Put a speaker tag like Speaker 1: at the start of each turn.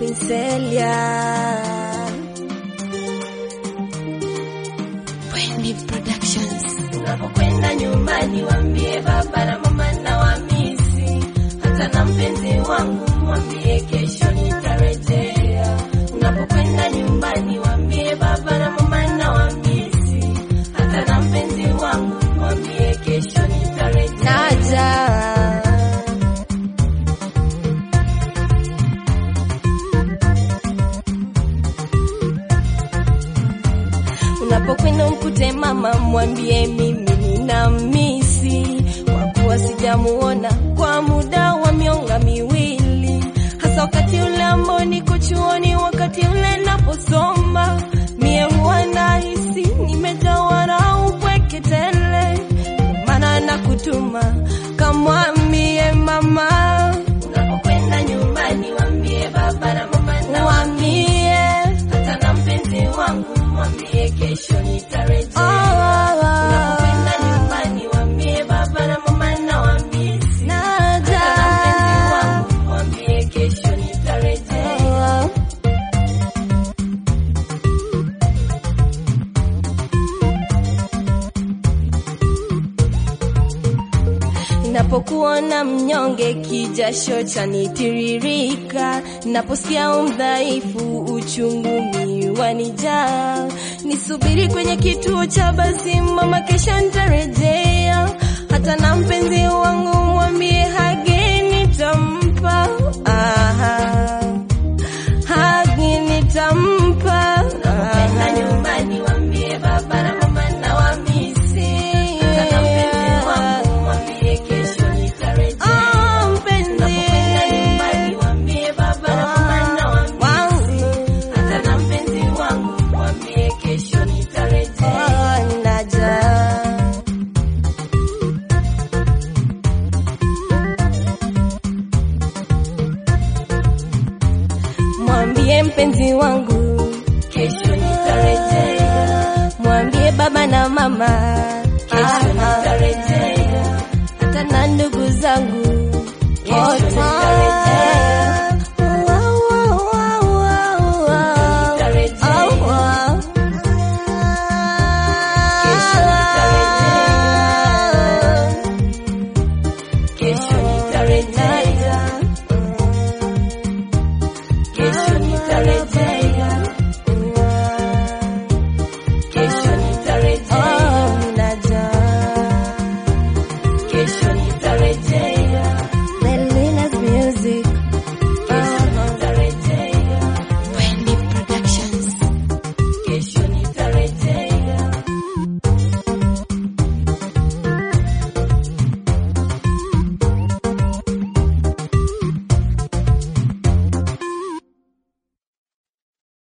Speaker 1: Queen Celia. Wendy Productions.
Speaker 2: Unapokwenda nyumbani waambie baba na mama na wamisi, hata na mpenzi wangu mwambie kesho nitarejea. Unapokwenda nyumbani waambie baba na mama na wamisi, hata na mpenzi wangu mwambie kesho nitarejea.
Speaker 1: Naja. Unapokwenda mkute mama, mwambie mimi nina misi, kwa kuwa sijamuona kwa muda wa mionga miwili, hasa wakati ule ambao niko chuoni, wakati ule naposoma, mie huwa nahisi nimejawa na upweke tele, maana nakutuma kamwambie mama,
Speaker 2: Unapokwenda nyumbani waambie baba na mama na
Speaker 1: mwambie
Speaker 2: hata na mpenzi wangu mwambie kesho nitarejea.
Speaker 1: oh,
Speaker 2: Unapokwenda nyumbani waambie baba na mama na wamisi,
Speaker 1: naja
Speaker 2: hata na mpenzi wangu mwambie kesho nitarejea.
Speaker 1: Napokuona mnyonge, kijasho chanitiririka, naposikia umdhaifu, uchungu miwanijaa. Nisubiri kwenye kituo cha basi, mama, kesho nitarejea. Hata na mpenzi wangu mwambie hagi nitampa, aha, hagi nitampa,
Speaker 2: Unapokwenda nyumbani waambie baba na mama na wamisi, hata na mpenzi wangu mwambie kesho nitarejea.
Speaker 1: Ah, mpenzi
Speaker 2: Unapokwenda nyumbani waambie baba na mama na wamisi,
Speaker 1: wangu
Speaker 2: hata na mpenzi wangu mwambie kesho nitarejea.
Speaker 1: Oh, naja. Mwambie mpenzi wangu,
Speaker 2: Kesho nitarejea,
Speaker 1: mwambie baba na mama,
Speaker 2: kesho nitarejea.
Speaker 1: hata na ndugu zangu